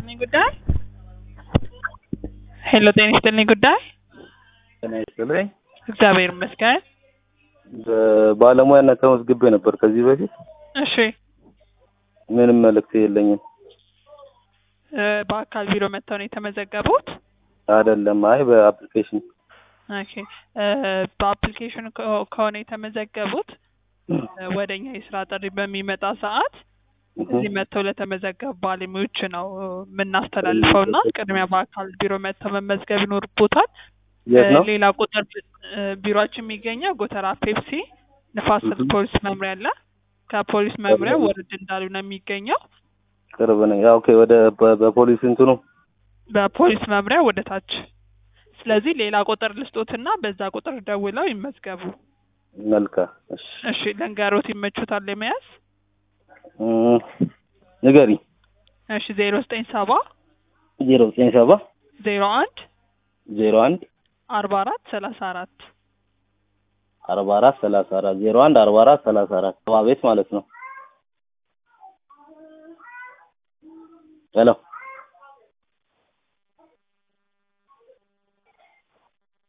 ይስጥልኝ ጉዳይ ሄሎ ጤና ይስጥልኝ ጉዳይ ጤና ይስጥልኝ። እግዚአብሔር ይመስገን። በባለሙያነት ተመዝግቤ ነበር ከዚህ በፊት እሺ ምንም መልእክት የለኝም። እ በአካል ቢሮ መጥተው ነው የተመዘገቡት? አይደለም፣ አይ በአፕሊኬሽን ኦኬ እ በአፕሊኬሽን ከ- ከሆነ የተመዘገቡት እ ወደኛ የስራ ጥሪ በሚመጣ ሰዓት እዚህ መጥተው ለተመዘገቡ ባለሙያዎች ነው የምናስተላልፈው እና ቅድሚያ በአካል ቢሮ መጥተው መመዝገብ ይኖርቦታል። የት ነው? እ ሌላ ቁጥር እ ቢሮአችን የሚገኘው ጎተራ ፔፕሲ ንፋስ ስልክ ፖሊስ መምሪያ አለ። ከፖሊስ መምሪያ ወረድ እንዳሉ ነው የሚገኘው። ቅርብ ነኝ። ያው ኦኬ። ወደ በ- በፖሊስ እንትኑ በፖሊስ መምሪያ ወደ ታች። ስለዚህ ሌላ ቁጥር ልስጦትና በዛ ቁጥር ደውለው ይመዝገቡ። መልካም። እሺ እሺ ለንገሮት ይመቹታል ለመያዝ? እም፣ ንገሪ። እሺ ዜሮ ዘጠኝ ሰባ ዜሮ ዘጠኝ ሰባ ዜሮ አንድ ዜሮ አንድ አርባ አራት ሰላሳ አራት አርባ አራት ሰላሳ አራት ዜሮ አንድ አርባ አራት ሰላሳ አራት ቤት ማለት ነው። ሄሎ